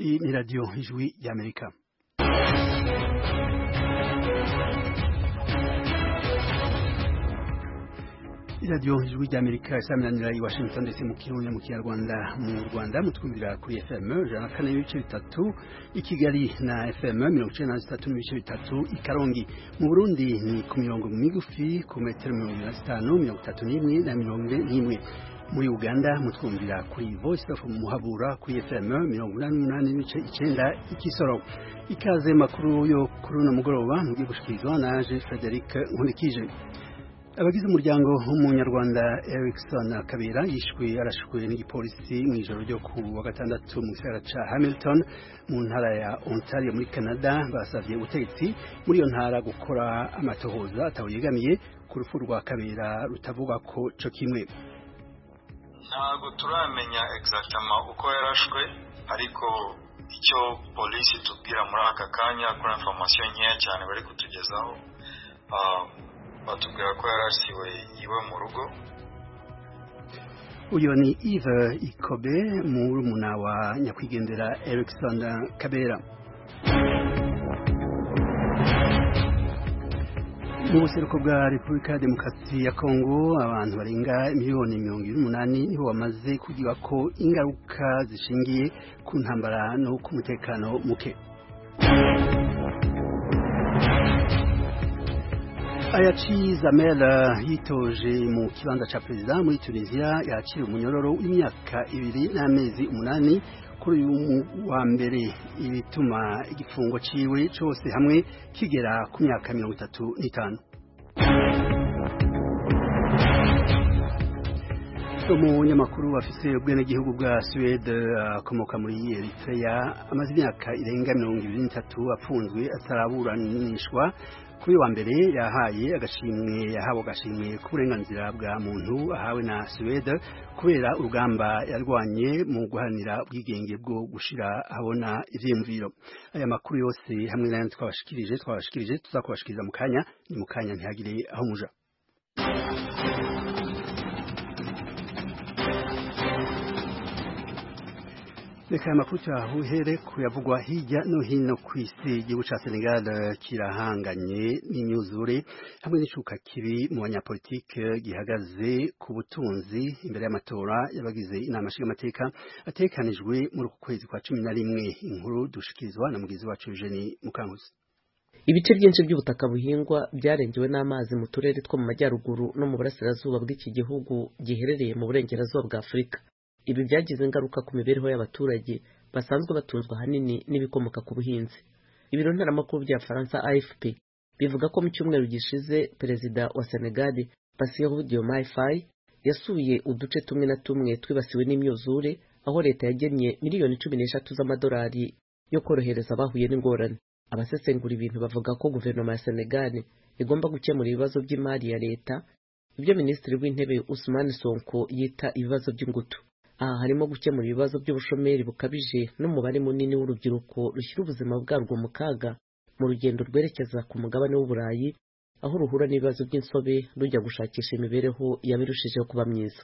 Iyi ni radiyo ijwi ry'amerika iradiyo ijwi ry'amerika isaminanira i washington ndetse mu kirundi mu kinyarwanda mu rwanda mutwumvira kuri fm ijana na kane n'ibice bitatu i kigali na fm mirongo icyenda na zitatu n'ibice bitatu i karongi mu burundi ni ku mirongo migufi ku metero mirongo irindwi na zitanu mirongo itatu n'imwe na mirongo ine n'imwe muri uganda mutwumvira kuri voice of muhabura kuri fm mirongo inani n'umunani n'ibice icyenda ikisoro ikaze makuru yo kuri uno mugoroba mugiye gushikirizwa naje frederic nkurikije abagize umuryango w'umunyarwanda Erickson Kabera yishwe arashwe n'igipolisi mu ijoro ryo ku wa gatandatu mu gisagara ca Hamilton mu ntara ya Ontario muri Canada basavye ubutegetsi muri iyo ntara gukora amatohoza atawuyegamiye ku rupfu rwa Kabera rutavuga ko co kimwe ntabwo turamenya egizagitama uko yarashwe ariko icyo polisi tubwira muri aka kanya kuri informasiyo nkeya cyane bari kutugezaho batubwira ko yarasiwe iwe mu rugo uyu ni ive ikobe murumuna wa nyakwigendera erikson kabera mu buseruko bwa repubulika ya demokarasi ya kongo abantu barenga miliyoni mirongo irindwi n'umunani nibo bamaze kugira ko ingaruka zishingiye ku ntambara no ku mutekano muke Ayachi Zamel yitoje mu kibanza ca perezida muri Tunisia yakiriye umunyororo w'imyaka ibiri n'amezi umunani kuri uyu wa mbere ibituma igifungo ciwe cose hamwe kigera ku myaka mirongo itatu n'itanu umunyamakuru afise ubwenegihugu bwa suwede akomoka muri eritrea amaze imyaka irenga mirongo ibiri n'itatu apfunzwe ataraburanishwa kuri wa mbere yahaye agashimwe yahawe agashimwe k'uburenganzira bwa muntu ahawe na suwede kubera urugamba yarwanye mu guharanira ubwigenge bwo gushira abona ivyiyumviro aya makuru yose hamwe n'ayandi twabashikirije twabashikirije tuzakubashikiriza mu kanya ni mu kanya ntihagire aho muja reka aya makuru tuyahere kuyavugwa hirya no hino ku isi igihugu ca senegal kirahanganye n'imyuzure hamwe n'icuka kibi mu banyapolitike gihagaze ku butunzi imbere y'amatora y'abagize inama nshingamateka atekanijwe muri uku kwezi kwa cumi na rimwe inkuru dushikirizwa na mugizi wacu eugeni mukankuzi ibice byinshi by'ubutaka buhingwa byarengewe n'amazi mu turere two mu majyaruguru no mu burasirazuba bw'iki gihugu giherereye mu burengerazuba bwa afurika ibi byagize ingaruka ku mibereho y'abaturage basanzwe batunzwe ahanini n'ibikomoka ku buhinzi ibiro ntaramakuru bya faransa afp bivuga ko mu cyumweru gishize perezida wa senegal basiyeho diomaye faye yasuye uduce tumwe na tumwe twibasiwe n'imyuzure aho leta yagennye miliyoni cumi n'eshatu z'amadolari yo korohereza abahuye n'ingorane abasesengura ibintu bavuga ko guverinoma ya senegal igomba gukemura ibibazo by'imari ya leta ibyo minisitiri w'intebe usumani sonko yita ibibazo by'ingutu aha harimo gukemura ibibazo by'ubushomeri bukabije n'umubare munini w'urubyiruko rushyira ubuzima bwarwo mu kaga mu rugendo rwerekeza ku mugabane w'uburayi aho ruhura n'ibibazo by'insobe rujya gushakisha imibereho yaba irushijeho kuba myiza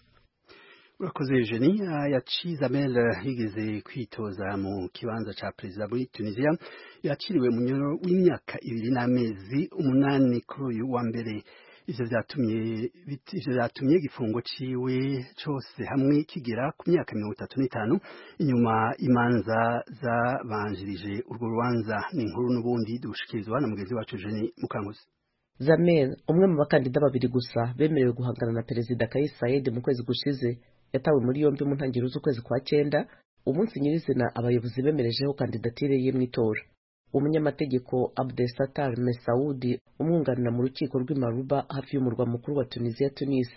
urakoze eugenie yacize amera yigeze kwitoza mu kibanza cya perezida muri tunisiya yakiriwe munyoro w'imyaka ibiri n'amezi umunani kuri uyu wa mbere ivyo vyatumye igifungo ciwe cose hamwe kigera ku myaka mirongo itatu n'itanu inyuma imanza zabanjirije urwo rubanza ni inkuru n'ubundi dushikirizwa na mugenzi wacu jeni mukanguzi zamel umwe mu bakandida babiri gusa bemerewe guhangana na perezida kais saied mu kwezi gushize yatawe muri yombi mu ntangiriro z'ukwezi kwa cyenda umunsi nyirizina abayobozi bemerejeho kandidatire ye mu itora umunyamategeko Abdesatar Mesaudi umwunganira mu rukiko rw'imaruba hafi y'umurwa mukuru wa Tunisia Tunis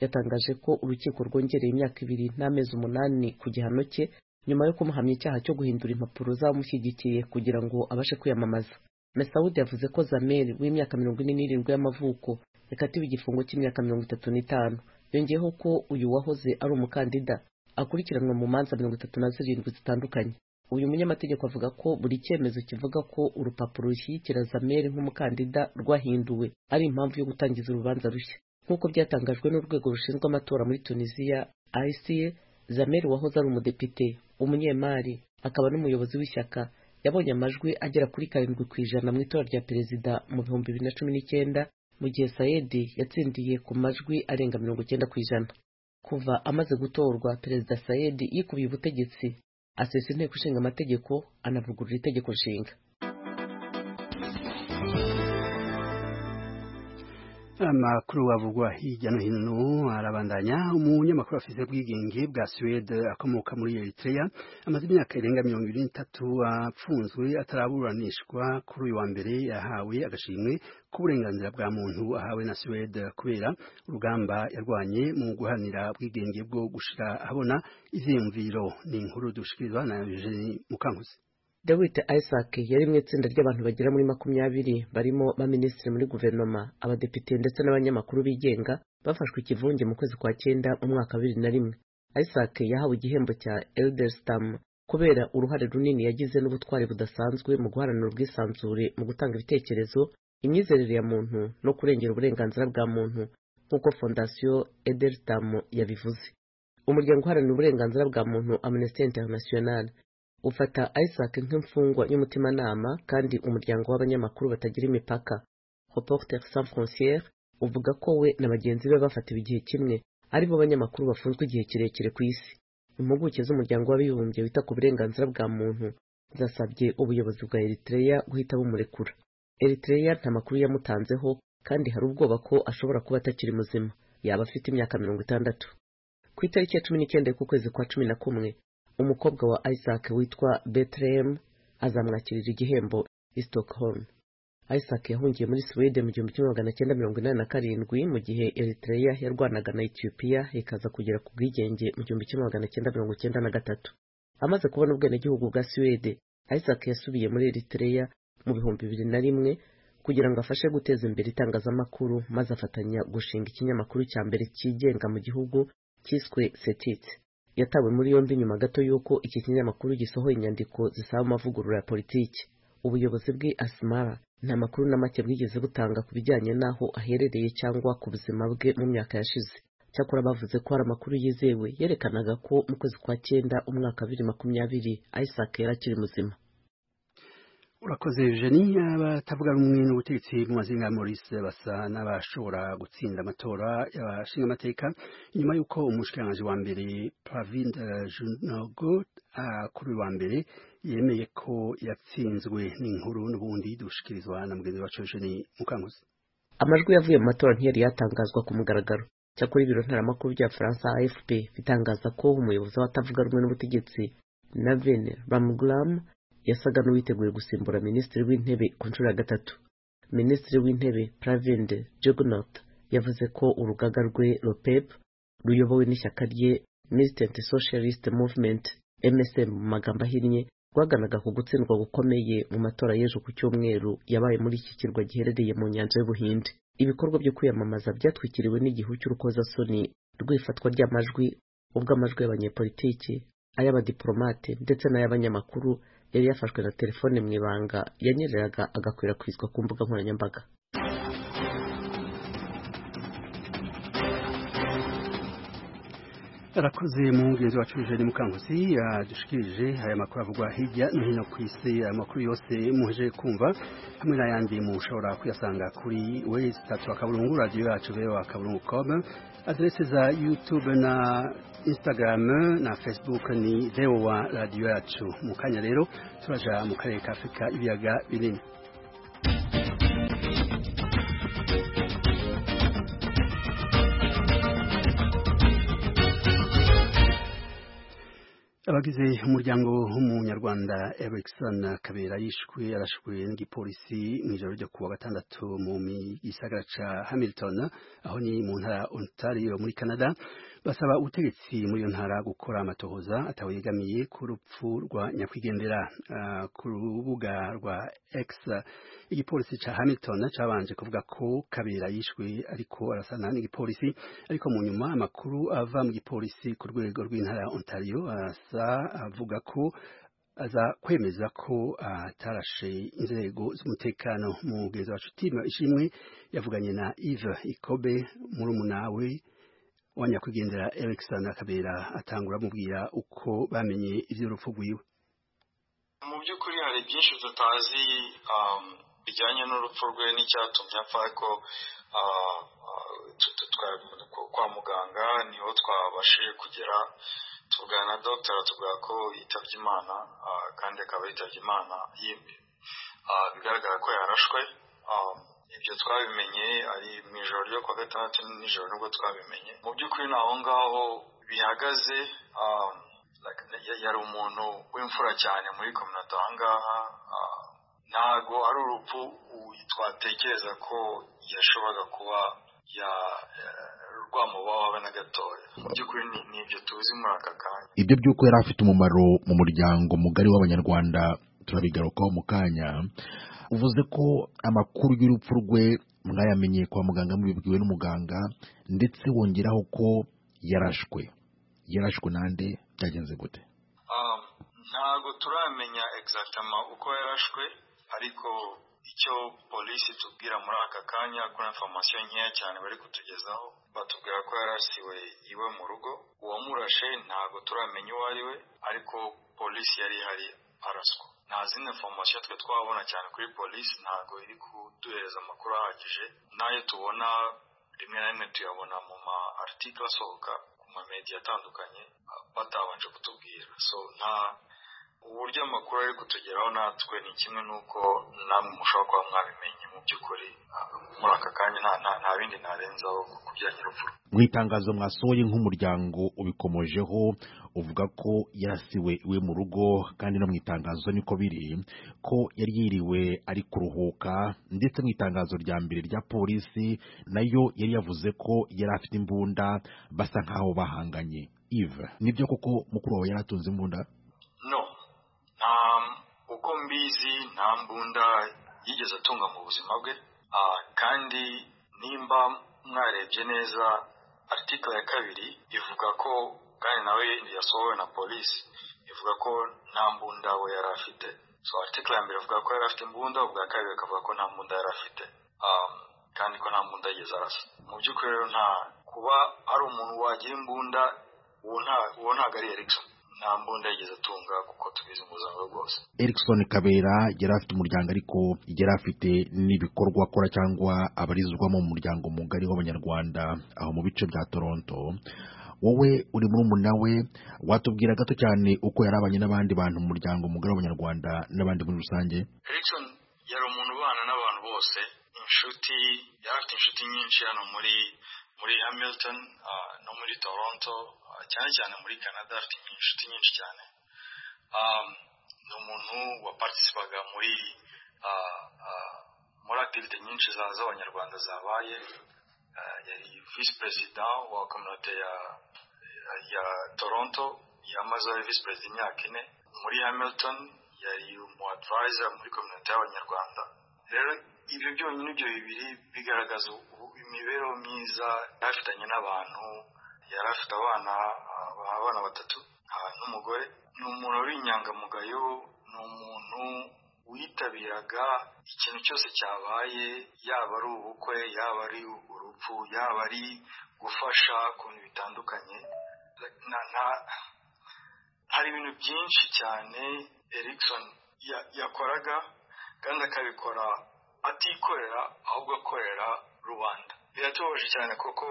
yatangaje ko urukiko rwongereye imyaka ibiri n'amezi umunani ku gihano cye nyuma yo kumuhamya icyaha cyo guhindura impapuro zamushyigikiye kugira ngo abashe kwiyamamaza Mesaudi yavuze ko Zamer w'imyaka mirongo ine n'irindwi y'amavuko yakatiwe igifungo cy'imyaka mirongo itatu n'itanu yongeyeho ko uyu wahoze ari umukandida akurikiranwa mu manza mirongo itatu na zirindwi zitandukanye uyu munyamategeko avuga ko buri cyemezo kivuga ko urupapuro rushyigikira zameri nk'umukandida rwahinduwe ari impamvu yo gutangiza urubanza rushya nk'uko byatangajwe n'urwego rushinzwe amatora muri tunisiya ica zameri wahoze ari umudepite umunyemari akaba n'umuyobozi w'ishyaka yabonye amajwi agera kuri karindwi ku ijana mu itora rya perezida mu bihumbi bibiri na cumi n'icyenda mu gihe sayedi yatsindiye ku majwi arenga mirongo icyenda ku ijana kuva amaze gutorwa perezida sayedi yikubiye ubutegetsi asesa inteko ishinga amategeko anavugurura itegeko nshinga amakuru avugwa hirya no hino arabandanya umunyamakuru wa afite ubwigenge bwa suwede akomoka muri eritrea amaze imyaka irenga mirongo irindwi n'itatu apfunzwe ataraburanishwa kuri uyu wa mbere yahawe agashimwe k'uburenganzira bwa muntu ahawe na suwede kubera urugamba yarwanye mu guhanira ubwigenge bwo gushira ahabona iziyumviro ni inkuru dushikirizwa na eugene mukankuzi dawidi isaac yari mu itsinda ry'abantu bagera muri makumyabiri barimo baminisitiri muri guverinoma abadepite ndetse n'abanyamakuru bigenga bafashwe ikivunge mu kwezi kwa cyenda mu mwaka wa bibiri na rimwe isaac yahawe igihembo cya elderstam kubera uruhare runini yagize n'ubutwari budasanzwe mu guharanira ubwisanzure mu gutanga ibitekerezo imyizerere ya muntu no kurengera uburenganzira bwa muntu nk'uko fondasiyo elderstam yabivuze umuryango uharanira uburenganzira bwa muntu amnesty international ufata isaac nk'imfungwa y'umutimanama kandi umuryango w'abanyamakuru batagira imipaka reporter sans frontiere uvuga ko we na bagenzi be bafatiwe igihe kimwe ari bo banyamakuru bafunzwe igihe kirekire ku isi impuguke z'umuryango w'abibumbye wita ku burenganzira bwa muntu zasabye ubuyobozi bwa eritrea guhita bumurekura eritrea nta makuru yamutanzeho kandi hari ubwoba ko ashobora kuba atakiri muzima yaba afite imyaka mirongo itandatu ku itariki ya cumi n'icyenda y'ukwezi kwa cumi na kumwe umukobwa wa isaac witwa betelehemu azamwakirira igihembo i stockholm isaac yahungiye muri swede mu gihumbi kimwe magana cyenda mirongo inani na karindwi mu gihe eritrea yarwanaga na etiyopiya ikaza kugera ku bwigenge mu gihumbi kimwe magana cyenda mirongo cyenda na gatatu amaze kubona ubwenegihugu bwa swede isaac yasubiye muri eritrea mu bihumbi bibiri na rimwe kugira ngo afashe guteza imbere itangazamakuru maze afatanya gushinga ikinyamakuru cya mbere cyigenga mu gihugu cyiswe setitse yatawe muri yombi nyuma gato y'uko iki kinyamakuru gisohoye inyandiko zisaba amavugurura ya politiki ubuyobozi bwe asimara nta makuru na make bwigeze butanga ku bijyanye n'aho aherereye cyangwa ku buzima bwe mu myaka yashize cyakora bavuze ko hari amakuru yizewe yerekanaga ko mu kwezi kwa cyenda umwaka bibiri makumyabiri isaac yari akiri muzima urakoze jeni abatavuga rumwe n'ubutegetsi mu mazinga ya maurice basa n'abashobora gutsinda amatora y'abashinga amateka inyuma y'uko umushikiranganji wa mbere pravind junogo kuri wa mbere yemeye ko yatsinzwe n'inkuru n'ubundi dushikirizwa na mugenzi wacu jeni mukanguzi amajwi yavuye mu matora ntiyari yatangazwa ku mugaragaro cyakora ibiro ntaramakuru bya faransa afp bitangaza ko umuyobozi w'abatavuga rumwe n'ubutegetsi navin ramglam yasaga n'uwiteguye gusimbura minisitiri w'intebe ku nshuro ya gatatu minisitiri w'intebe pravinde jugnaut yavuze ko urugaga rwe ropep ruyobowe n'ishyaka rye militant socialist movement msm mu magambo ahinnye rwaganaga ku gutsindwa gukomeye mu matora y'ejo ku cyumweru yabaye muri iki kirwa giherereye mu nyanja y'ubuhinde ibikorwa byo kwiyamamaza byatwikiriwe n'igihu cy'urukozasoni rw'ifatwa ry'amajwi ubw'amajwi y'abanyepolitiki ay'abadiporomate ndetse n'ay'abanyamakuru yari yafashwe na telefone mu ibanga yanyereraga agakwirakwizwa ku mbuga nkoranyambaga arakoze mu mugenzi wacu Eugene Mukanguzi yadushikirije aya makuru avugwa hirya no hino ku isi amakuru yose muje kumva hamwe n'ayandi mushobora kuyasanga kuri wesitatu akaburungu radiyo yacu bewa akaburungu com aderese za youtube na instagram na facebook ni vewa radiyo yacu mu kanya rero turaja mu karere ka afurika ibiyaga binini abagize umuryango w'umunyarwanda Erickson Kabera yishwe arashwe n'igipolisi mu ijoro ryo kuwa gatandatu mu gisagara ca Hamilton aho ni mu ntara Ontario muri Canada basaba ubutegetsi muri iyo ntara gukora amatohoza atawegamiye ku rupfu rwa nyakwigendera uh, ku rubuga rwa X igipolisi ca Hamilton cabanje kuvuga ko Kabera yishwe ariko arasana n'igipolisi ariko mu nyuma amakuru ava mu gipolisi ku rwego rw'intara Ontario asa avuga ko aza kwemeza ko atarashe inzego z'umutekano mu gezi wacu tima ishimwe yavuganye na Yves Ikobe murumuna we wa nyakwigendera Erikson Kabera atangura amubwira uko bamenye iby'urupfu rwiwe by'ukuri hari byinshi tutazi bijyanye n'urupfu rwe n'icyatumye apfa ariko kwa muganga niho twabashije kugera tuvugana na dogiteri tuvuga ko yitabye imana kandi akaba yitabye imana yimbi bigaragara ko yarashwe ibyo twabimenye ari mu ijoro ryo kuwa gatandatu nijoro nibwo twabimenye mu by'ukuri ni aho ngaho bihagaze yari umuntu w'imfura cyane muri kominote aha ngaha ntabwo ari urupfu twatekereza ko yashoboraga kuba rwamubaho habe na gatoya mu by'ukuri ni ibyo tuzi muri aka kanya ibyo by'uko yari afite umumaro mu muryango mugari w'abanyarwanda turabigarukaho mu kanya uvuze ko amakuru y'urupfu rwe mwayamenyeye kwa muganga mubibwiwe n'umuganga ndetse wongeraho ko yarashwe yarashwe nande byagenze gute ntabwo turamenya egizagitama uko yarashwe ariko icyo polisi tubwira muri aka kanya kuri informasiyo nkeya cyane bari kutugezaho batubwira ko yarasiwe iwe mu rugo uwamurashe ntabwo turamenya uwo ari we ariko polisi yari ihari araswa nta zindi informasiyo twe twabona cyane kuri polisi ntabwo iri kuduhereza amakuru ahagije n'ayo tubona rimwe na rimwe tuyabona mu ma aritikari asohoka mu ma mediya atandukanye batabanje kutubwira so nta uburyo amakuru ari kutugeraho natwe ni kimwe n'uko namwe mushobora kuba mwabimenye mu by'ukuri muri aka kanya nta bindi narenzaho ku bijyanye n'urupfu mu itangazo mwasohoye nk'umuryango ubikomojeho uvuga ko yarasiwe iwe mu rugo kandi no mu itangazo niko biri ko yari yiriwe ari kuruhuka ndetse mu itangazo rya mbere rya polisi nayo yari yavuze ko yari afite imbunda basa nk'aho bahanganye ive nibyo koko mukuru wawe yari atunze imbunda no nta uko mbizi nta mbunda yigeze atunga mu buzima bwe kandi nimba mwarebye neza aritikari ya kabiri ivuga ko kandi nawe yasohowe na polisi ivuga ko nta mbunda we yari afite so aritikari ya mbere ivuga ko yari afite imbunda ubwa kabiri bakavuga ko nta mbunda yari afite kandi ko nta mbunda yigeze arasa mu by'ukuri rero nta kuba ari umuntu wagira imbunda uwo ntabwo ari erikson nta mbunda yigeze atunga kuko tubizi umuzango rwose erikson kabera yari afite umuryango ariko yari afite n'ibikorwa akora cyangwa abarizwamo mu muryango mugari w'abanyarwanda aho mu bice bya toronto wowe uri murumuna we watubwira gato cyane uko yarabanye n'abandi bantu mu muryango mugari w'abanyarwanda n'abandi muri rusange erikson yari umuntu ubana n'abantu bose inshuti yari afite inshuti nyinshi hano muri muri hamilton no muri toronto cyane cyane muri canada afite inshuti nyinshi cyane ni umuntu wapartisipaga muri muri akirite nyinshi z'abanyarwanda zabaye yari visi perezida wa kominote ya toronto yamazeho visi perezida imyaka ine muri hamilton yari umu advayiza muri kominote y'abanyarwanda rero ibyo byonyine ibyo bibiri bigaragaza imibereho myiza yarafitanye n'abantu yari afite abana abana batatu n'umugore ni umuntu uri inyangamugayo ni umuntu witabiraga ikintu cyose cyabaye yaba ari ubukwe yaba ari urupfu yaba ari gufasha ku bintu bitandukanye hari ibintu byinshi cyane erikson yakoraga kandi akabikora atikorera ahubwo akorera rubanda biratubabaje cyane kuko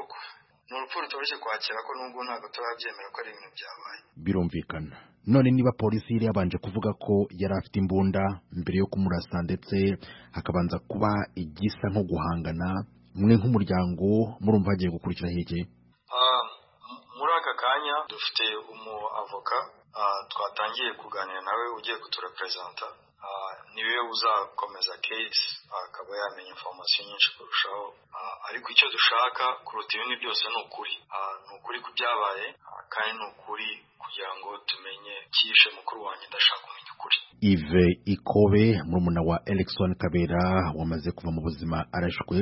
ni urupfu rutoroshye kwakira ko nubwo ntabwo turabyemera ko ari ibintu byabaye birumvikana none niba polisi yari yabanje kuvuga ko yari afite imbunda mbere yo kumurasa ndetse hakabanza kuba igisa nko guhangana mwe nk'umuryango murumva hagiye gukurikira hege muri aka kanya dufite umu avoka twatangiye kuganira nawe ugiye kutureperezanta niwe uzakomeza kesi akaba yamenya informasiyo nyinshi kurushaho ariko icyo dushaka kuruta ibindi byose ni ukuri ni ukuri ku byabaye kandi ni ukuri kugira ngo tumenye cyishe mukuru wanjye ndashaka kumenya ukuri ive ikobe murumuna wa Erikson kabera wamaze kuva mu buzima arashwe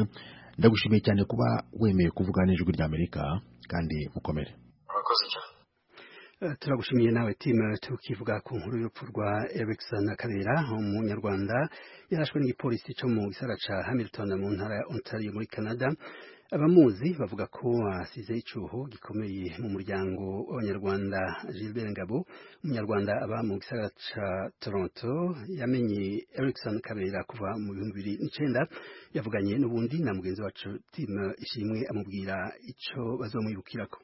ndagushimiye cyane kuba wemeye kuvuga n'ijwi ry'amerika kandi mukomere murakoze cyane turagushimiye nawe timu tukivuga ku nkuru y'urupfu rwa erikson kabera umunyarwanda yarashwe n'igipolisi cyo mu gisara ca hamilton mu ntara ya ontario muri canada abamuzi bavuga ko asize icyuho gikomeye mu muryango w'abanyarwanda Gilbert Ngabo umunyarwanda aba mu gisagara ca Toronto yamenye Erickson Kabera kuva mu bihumbi bibiri n'icyenda yavuganye n'ubundi na mugenzi wacu Tim Ishimwe amubwira icyo bazomwibukirako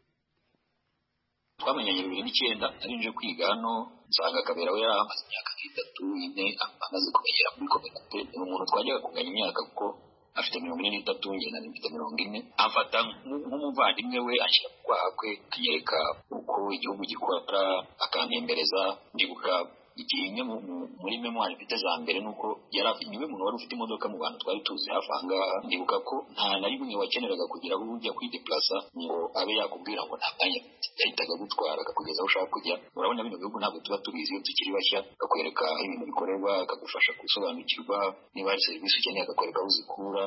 twamenyanye bibiri n'icyenda nari nje kwiga hano nsanga akabera we yari amaze imyaka nk'itatu ine amaze kumenyera muri komite ni umuntu twajyaga kunganya imyaka kuko afite mirongo ine n'itatu njye nari mfite mirongo ine amfata nk'umuvandimwe we anshyira mu kwaha kwe anyereka uko igihugu gikora akantembereza ndibuka igihe imwe muri memwari mfite za mbere ni uko yari niwe muntu wari ufite imodoka mu bantu twari tuzi hafi aha ngaha ndibuka ko nta na rimwe wakeneraga kugira aho ujya kwidepurasa ngo abe yakubwira ngo nta mwanya yahitaga agutwara akakugeza aho ushaka kujya urabona bino bihugu ntabwo tuba tubizi iyo tukiri bashya akakwereka ibintu bikorerwa akagufasha gusobanukirwa niba hari serivisi ukeneye akakwereka aho uzikura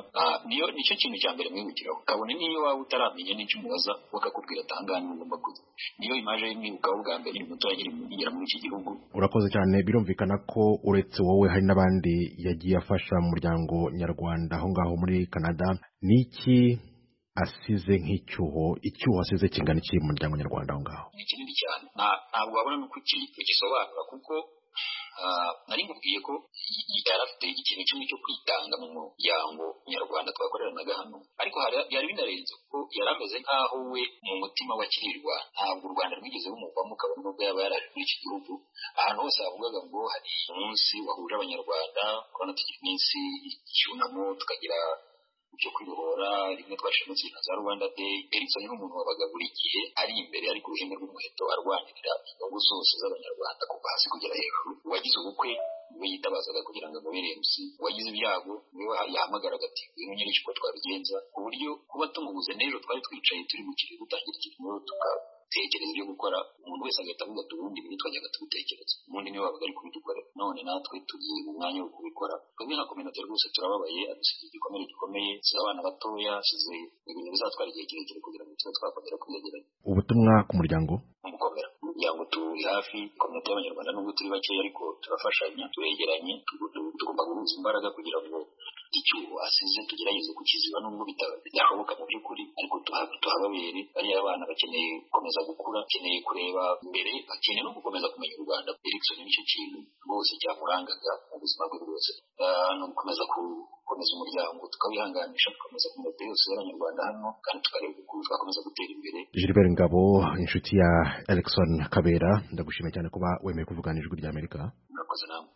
niyo nicyo kintu cya mbere mwibukiraho kabone niyo waba utaramenya n'icyo umubaza bakakubwira atangane ugomba kujya niyo imaje y'imwibukaho bwa mbere ni umuturage ugera muri iki gihugu urakoze cyane birumvikana ko uretse wowe hari n'abandi yagiye afasha mu muryango nyarwanda aho ngaho muri canada ni iki asize nk'icyuho icyuho asize kingana iki mu muryango nyarwanda aho ngaho ni kinini cyane ntabwo wabona n'uko ugisobanura kuko nari ngubwiye ko yari afite ikintu kimwe cyo kwitanga mu muryango nyarwanda twakoreranaga hano ariko yari binarenze kuko yari ameze nk'aho we mu mutima wakirirwa ntabwo u rwanda rwigeze rumuvamo kabone n'ubwo yaba yaraje muri iki gihugu ahantu hose havugaga ngo hari umunsi wahuje abanyarwanda kubona tugira iminsi y'icyunamo tukagira byo kwibohora rimwe twashimutse na za rwanda day erikson ni umuntu wabaga buri gihe ari imbere ari ku ruhembe rw'umuheto arwanirira inyungu zose z'abanyarwanda kuva hasi kugera hejuru uwagize ubukwe niwe yitabazaga kugira ngo amubere MC uwagize ibyago niwe yahamagara agati ngwino nyereke uko twabigenza ku buryo kuba tumubuze n'ejo twari twicaye turi mu kirere gutangira ikintu tugatekereza ibyo gukora umuntu wese agahita avuga ati ubundi ibintu twajyaga tubitekereza ubundi niwe wabaga ari kubidukora none natwe turi mu mwanya wo kubikora twebwe nka kominota rwose turababaye adusigiye igikomere gikomeye size abana batoya size ibintu bizatwara igihe kirekire kugira ngo tube twakongera kwiyegeranya ubutumwa ku muryango gukomera umuryango turi hafi kominote y'abanyarwanda nubwo turi bakeya ariko turafashanya turegeranye tugomba guhuza imbaraga kugira ngo icyuho asize tugerageze kukiziba nubwo bidashoboka mu by'ukuri ariko tuhababere bariya bana bakeneye gukomeza gukura bakeneye kureba imbere bakeneye no gukomeza kumenya u rwanda erikson nicyo kintu rwose cyamurangaga mu buzima bwe bwose no gukomeza gukomeza umuryango tukawihanganisha tukomeza kominote yose y'abanyarwanda hano kandi tukareba ukuntu twakomeza gutera imbere gilbert ngabo inshuti ya erikson kabera ndagushimira cyane kuba wemeye kuvugana ijwi ry'amerika murakoze nawe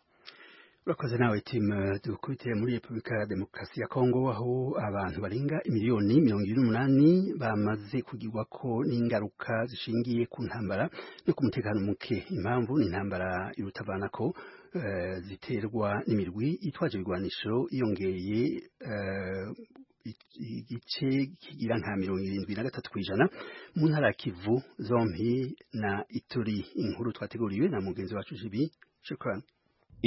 urakoze nawe timu dukubitiye muri repubulika ya demokarasi ya kongo aho abantu barenga miliyoni mirongo irindwi n'umunani bamaze kugirwa ko n'ingaruka zishingiye ku ntambara no ku mutekano muke impamvu ni intambara irutavanako ziterwa n'imirwi itwaje ibigwanisho yongeye igice kigira nka mirongo irindwi na gatatu ku ijana mu ntara ya kivu zombi na ituri inkuru twateguriwe na mugenzi wacu jibi shukran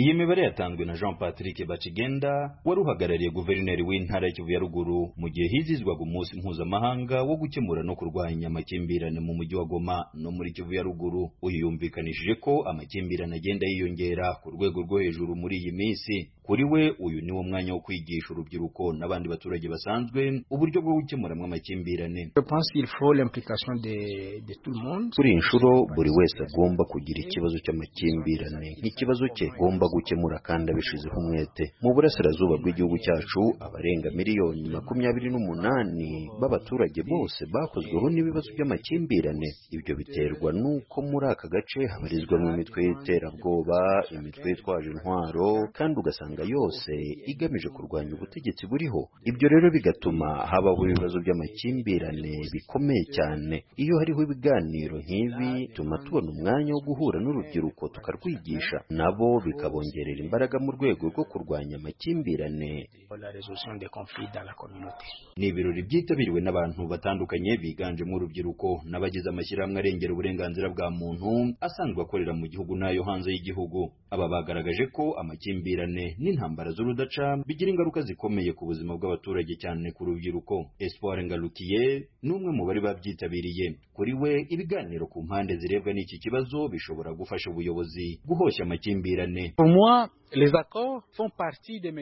iyi mibare yatanzwe na jean patrick bakigenda wari uhagarariye guverineri w'intara y'ikivu ya ruguru mu gihe hizizwaga umunsi mpuzamahanga wo gukemura no kurwanya amakimbirane mu mujyi wa goma no muri kivu ya ruguru uyu yumvikanishije ko amakimbirane agenda yiyongera ku rwego rwo hejuru muri iyi minsi kuri we uyu ni wo mwanya wo kwigisha urubyiruko n'abandi baturage basanzwe uburyo bwo gukemuramwo amakimbirane kuri iyi nshuro buri wese agomba kugira ikibazo cy'amakimbirane nk'ikibazo cye agomba gukemura kandi abishizeho umwete mu burasirazuba bw'igihugu cyacu abarenga miliyoni makumyabiri n'umunani b'abaturage bose bakozweho n'ibibazo by'amakimbirane ibyo biterwa n'uko muri aka gace habarizwamo imitwe y'iterabwoba imitwe yitwaje intwaro kandi ugasanga yose igamije kurwanya ubutegetsi buriho ibyo rero bigatuma habaho ibibazo by'amakimbirane bikomeye cyane iyo hariho ibiganiro nk'ibi bituma tubona umwanya wo guhura n'urubyiruko tukarwigisha nabo bikaba kabongerera imbaraga mu rwego rwo kurwanya amakimbirane ni ibirori byitabiriwe n'abantu batandukanye biganjemo urubyiruko n'abagize amashyirahamwe arengera uburenganzira bwa muntu asanzwe akorera mu gihugu n'ayo hanze y'igihugu aba bagaragaje ko amakimbirane n'intambara z'urudaca bigira ingaruka zikomeye ku buzima bw'abaturage cyane ku rubyiruko espoir ngarukiye ni umwe mu bari babyitabiriye kuri we ibiganiro ku mpande zirebwa n'iki kibazo bishobora gufasha ubuyobozi guhoshya amakimbirane Pour moi,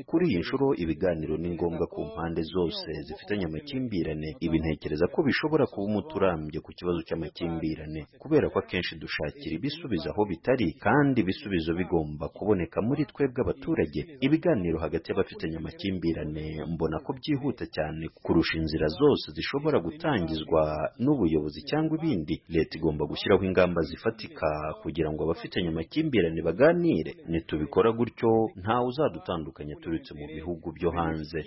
kuri iyi nshuro ibiganiro ni ngombwa ku mpande zose zifitanye amakimbirane ibi ntekereza ko bishobora kuba umuti urambye ku kibazo cy'amakimbirane kubera ko akenshi dushakira ibisubizo aho bitari kandi ibisubizo bigomba kuboneka muri twebwe abaturage ibiganiro hagati y'abafitanye amakimbirane mbona ko byihuta cyane kurusha inzira zose zishobora gutangizwa n'ubuyobozi cyangwa ibindi leta igomba gushyiraho ingamba zifatika kugira ngo abafitanye amakimbirane baganire nitubikora gutyo ntawe uzadutandukanya turutse mu bihugu byo hanze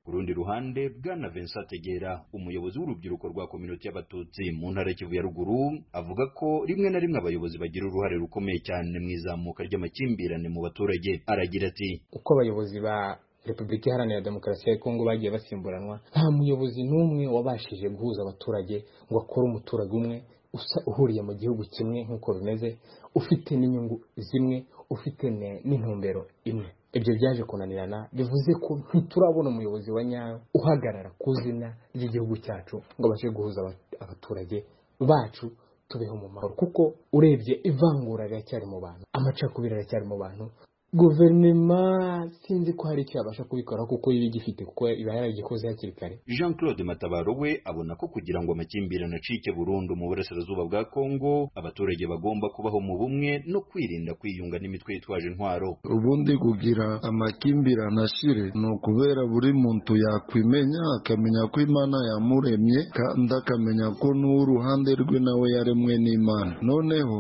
ku rundi ruhande bwana vincent tegera umuyobozi w'urubyiruko rwa kominote y'abatutsi mu ntara y'ikivu ya ruguru avuga ko rimwe na rimwe abayobozi bagira uruhare rukomeye cyane mu izamuka ry'amakimbirane mu baturage aragira ati uko abayobozi ba repubulika iharanira demokarasi ya kongo bagiye basimburanwa nta muyobozi n'umwe wabashije guhuza abaturage ngo akore umuturage umwe usa uhuriye mu gihugu kimwe nk'uko bimeze ufite n'inyungu zimwe ufite n'intumbero imwe ibyo byaje kunanirana bivuze ko ntiturabona umuyobozi wa nyawe uhagarara ku izina ry'igihugu cyacu ngo abashe guhuza abaturage bacu tubeho mu mahoro kuko urebye ivangura riracyari mu bantu amacakubiri aracyari mu bantu guverinoma sinzi ko hari icyo yabasha kubikora kuko iba igifite kuko iba yaragikoze hakiri kare jean claude matabaro we abona ko kugira ngo amakimbirane acike burundu mu burasirazuba bwa kongo abaturage bagomba kubaho mu bumwe no kwirinda kwiyunga n'imitwe yitwaje intwaro ubundi kugira amakimbirane ashire ni ukubera buri muntu yakwimenya akamenya ko imana yamuremye kandi akamenya ko n'uruhande rwe nawe yaremwe n'imana noneho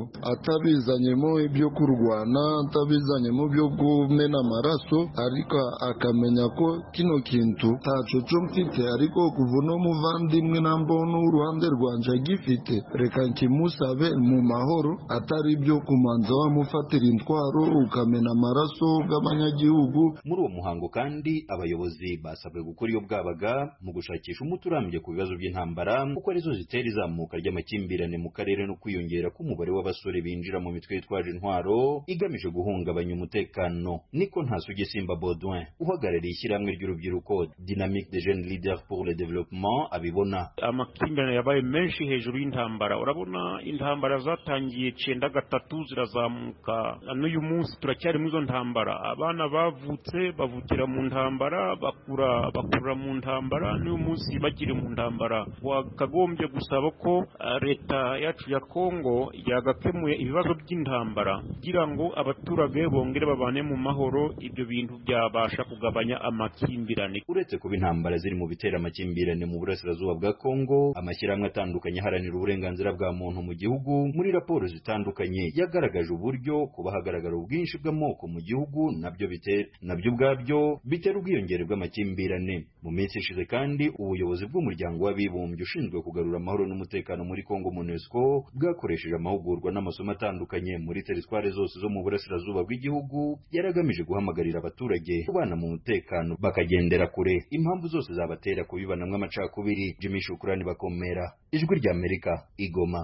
atabizanyemo ibyo kurwana atabizanyemo ibyo kumena amaraso ariko akamenya ko kino kintu ntacoco mfite ariko kuva uno muvandimwe nambona uruhande rwanje agifite reka nkimusabe mu mahoro atari ibyo kumanza wamufatira intwaro ukamena amaraso bw'abanyagihugu muri uwo muhango kandi abayobozi basabwe gukora iyo bwabaga mu gushakisha umuti urambye ku bibazo by'intambara kuko arizo zitera izamuka ry'amakimbirane mu karere no kwiyongera k'umubare w'abasore binjira mu mitwe yitwaje intwaro igamije guhungabanya umutekano niko ntasugisimba baudouin uhagarariye ishyirahamwe ry'urubyiruko dynamique des jeunes leaders pour le développement abibona amakimbirane yabaye menshi hejuru y'intambara urabona intambara zatangiye cyenda gatatu zirazamuka n'uyu munsi turacyari muri izo ntambara abana bavutse bavukira mu ntambara bakura bakura mu ntambara n'uyu munsi bakiri mu ntambara wakagombye gusaba ko ah, leta yacu ya kongo yagakemuye ibibazo by'intambara kugira ngo abaturage bongere babane mu mahoro ibyo bintu byabasha kugabanya amakimbirane uretse kuba intambara ziri mu bitera amakimbirane mu burasirazuba bwa kongo amashyirahamwe atandukanye aharanira uburenganzira bwa muntu mu gihugu muri raporo zitandukanye yagaragaje uburyo kuba hagaragara ubwinshi bw'amoko mu gihugu nabyo bitera nabyo ubwabyo bitera ubwiyongere bw'amakimbirane mu minsi ishize kandi ubuyobozi bw'umuryango w'abibumbye ushinzwe kugarura amahoro n'umutekano muri kongo monusco bwakoresheje amahugurwa n'amasomo atandukanye muri teritwari zose zo mu burasirazuba bw'igihugu yari agamije guhamagarira abaturage kubana mu mutekano bakagendera kure impamvu zose zabatera kubibanamwo amacakubiri jimmy shukurani bakomera ijwi ry'amerika igoma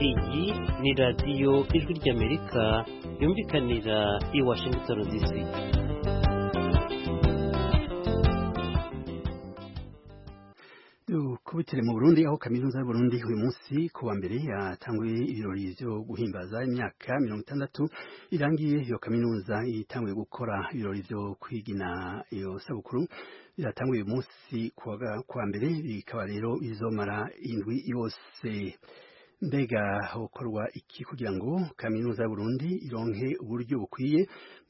iyi ni radiyo ijwi ry'amerika yumvikanira i washington dc kubitire mu Burundi aho kaminuza y'u Burundi uyu munsi ku wa mbere yatanguye ibirori byo guhimbaza imyaka mirongo itandatu irangiye iyo kaminuza itanguye gukora ibirori byo kwigina iyo sabukuru biratanguye uyu munsi ku wa mbere bikaba rero bizomara indwi yose mbega hokorwa iki kugira ngo kaminuza y'uburundi ironke uburyo bukwiye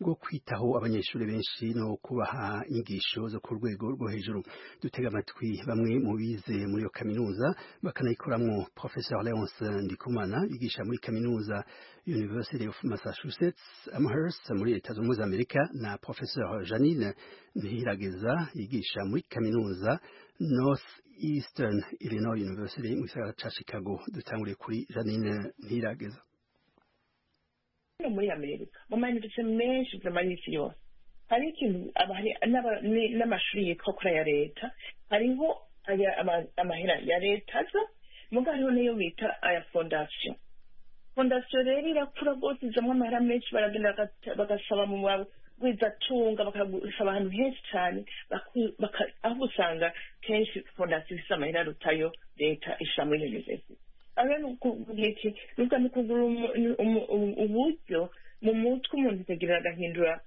bwo kwitaho abanyeshuri benshi no kubaha inyigisho zo ku rwego rwo hejuru dutega amatwi bamwe mu bize muri iyo kaminuza bakanayikoramwo professeur leonce ndikumana yigisha muri kaminuza university of massachusetts amherst muri leta zunze amerika na professeur janine ntihirageza yigisha muri kaminuza north Eastern Illinois University mu gisagara ca Chicago dutanguriye kuri Janine Ntirageza hano muri amerika mu mayuniversite menshi zamara isi yose hari ikintu n'amashuri yitwa kuri aya leta hariho amahera ya leta aza muga hariho niyo bita aya fondasiyo fondasiyo rero irakura rwose izamwo amahera menshi baragenda bagasaba mu wizatunga bakagusaba ahantu henshi cyane aho usanga kenshi fondasiyo ifite amahera arutayo leta ishyira muri yunivesiti ahora ni ukuvuga iki ni ukuvuga ni ukugura umu- umu- ubu- uburyo mu mutwe umuntu akagira agahindura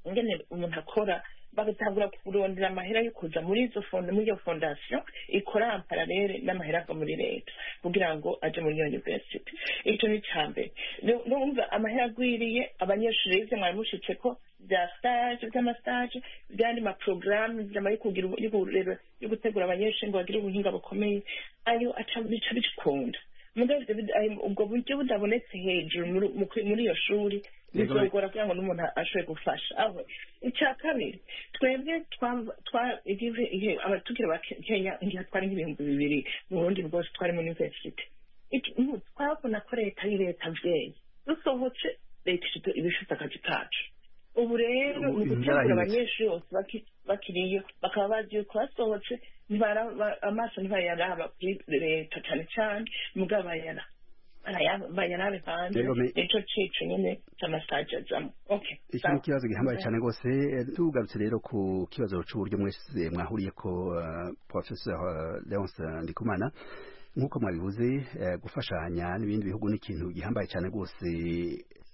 ingene umuntu akora bagatangura kurondera amahera yo kuza muri izo fondo muri iyo fondasiyo ikora amparalele n'amahera ava muri leta kugira ngo aje muri iyo university icyo ni icya mbere Rero urumva amahera agwiriye abanyeshuri bize mwabimushitse ko bya stage by'amastage by'andi maporogaramu inama yo kugira ubu- yo kurera- yo gutegura abanyeshuri ngo bagire ubuhinga bukomeye ayo aca bica bikunda mugabo ibyo bid- ayo- ubwo buryo budabonetse hejuru muri- muri- muri iyo shuri Yego, bizogora kugira ngo n'umuntu ashobore gufasha aho icya kabiri twebwe twa- twa- igihe igihe abatukira ba Ke- kenya igihe twari nk'ibihumbi bibiri mu burundi bwose twari muri university Iki- ubu twabona ko leta ari leta abyeyi dusohotse leta ifite- iba ifite akazi kacu ubu rero ni Ubu ibintu ugutegura byarahindutse. abanyeshuri bose baki- bakiriyo bakaba bazi yuko basohotse ntibara- ba- amaso ntibayaraba kuri leta cyane cyane mugabo bayara barayaba- bayarabe hanze Rero me- nicyo cico nyene c'amasaje azamo okay iki ni ikibazo gihambaye cyane rwose Eh, tugarutse rero ku kibazo cy'uburyo mwese mwahuriye ko eh, professor eh, leonce ndikumana nk'uko mwabivuze eh, gufashanya n'ibindi bihugu ni ikintu gihambaye cyane rwose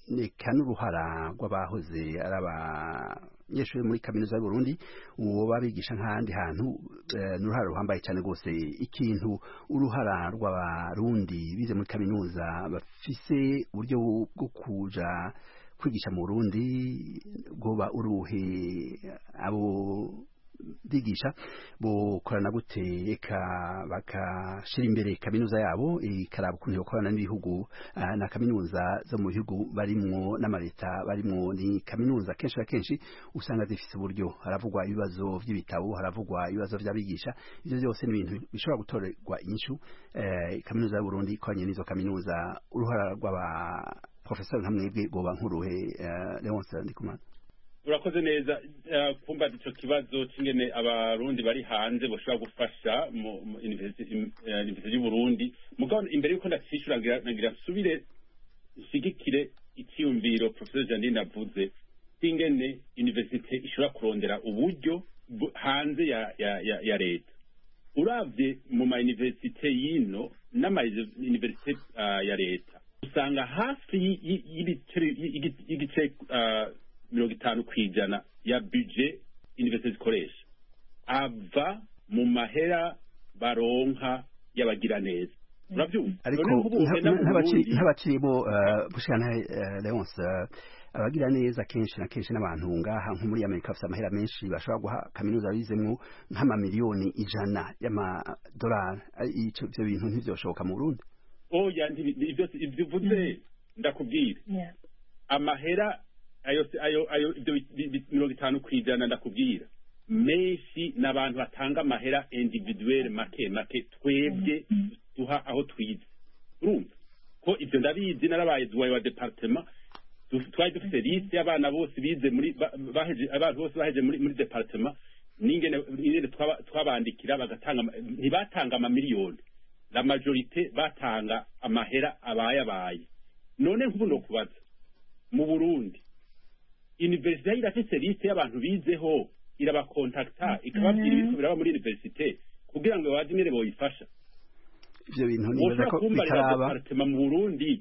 reka n'uruhara rw'abahoze ari abanyeshuri muri kaminuza y'uburundi uwo babigisha nk'ahandi hantu eh, ni uruhara ruhambaye cyane rwose ikintu uruhara rw'abarundi bize muri kaminuza bafise uburyo bwo kuja kwigisha mu Burundi goba uruhe abo bigisha bokorana gute eka bakashira imbere kaminuza yabo ikaraba ukuntu yokorana n'ibihugu ah, na kaminuza zo mu bihugu barimwo n'amaleta barimwo ni kaminuza kenshi na kenshi usanga zifise uburyo haravugwa ibibazo by'ibitabo haravugwa ibibazo by'abigisha ibyo byose ni ibintu bishobora gutorerwa inyishu eh, kaminuza y'uburundi ikoranye n'izo kaminuza uruhara rw'aba profesor nka mwebwe goba nk'uruhe eh, leonce ndikumana urakoze neza Eh, kumva ico kibazo c'ingene abarundi bari hanze boshobora gufasha mu mu universi- im- eh, university y'uburundi mugabo imbere y'uko ndacishura ngira ngira nsubire nshigikire icyiyumviro professor janine avuze c'ingene universite ishobora kurondera uburyo bu- hanze ya, ya, ya, ya leta uravye mu ma universite yino n'ama universite ah, ya leta usanga hafi y- y- y'ibiceri- y- y- y'igice ah, mirongo itanu ku ijana ya budget universite zikoresha ava mu mahera baronka y'abagiraneza urabyumva ariko None nk'ubu nta- ugenda mu nta- ntabaci- Burundi- ntabacirimo eh, gushikana eh, leonce eh, abagira neza kenshi na kenshi n'abantu ngaha nko muri amerika bafite amahera menshi bashobora guha kaminuza bizemwo nk'amamiliyoni ijana y'amadolari Eh, ico- ivyo bintu ntivyoshoboka mu burundi oya ntibi- ibyo ibyo uvuze ndakubwira amahera ayo ayo ayo ibyo bi- bi- bi- mirongo itanu ku ijana ndakubwira menshi n'abantu batanga amahera individuelle make make twebwe duha aho twize urumva ko ibyo ndabizi narabaye duwaye wa departement du- twari dufite liste y'abana bose bize muri ba- baheje abantu bose baheje muri muri departement n'ingene ingene twaba- twabandikira bagatanga ama- ntibatanga amamiliyoni la majorite batanga amahera abayabaye none nk'ubu nokubaza mu burundi universite irafise liste y'abantu bizeho irabakontakta ikababwira Mhm. ibintu biraba muri universite kugira ngo babaze ingene boyifasha ivyo bintu nibaza woshobora ko kumbarira bitaraba departema mu burundi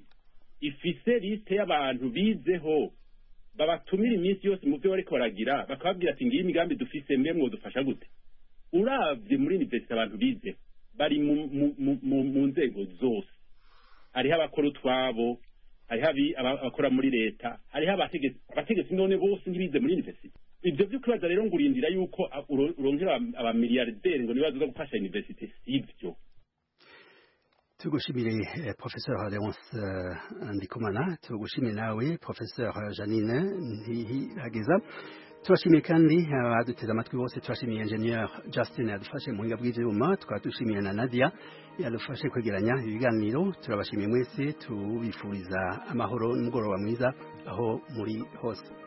ifise liste y'abantu bizeho babatumira iminsi yose mu byo bariko baragira bakababwira ati ngiyi imigambi dufise mwe mwodufasha gute uravye muri universite abantu bizeho bari mu- mu- mu- mu- mu nzego zose hariho abakora utwabo hariho abi- aba- abakora muri leta hariho abategetsi abategetsi none bose ntibize muri universite ibyo byo kwibaza rero ngo urindira yuko a- uro- urongera aba- abamiliyarderi ngo nibaze zo gufasha universite sivyo tugushimire eh, professeur leonce eh, ndikumana tugushimire nawe professeur janine ntihirageza turashimiye kandi abaduteze amatwi bose turashimiye ingenieur justin yadufashe mu buhinga bw'ivyuma tukaba dushimiye na nadia yadufashe kwegeranya ibiganiro turabashimiye mwese tubifuriza amahoro n'umugoroba mwiza aho muri hose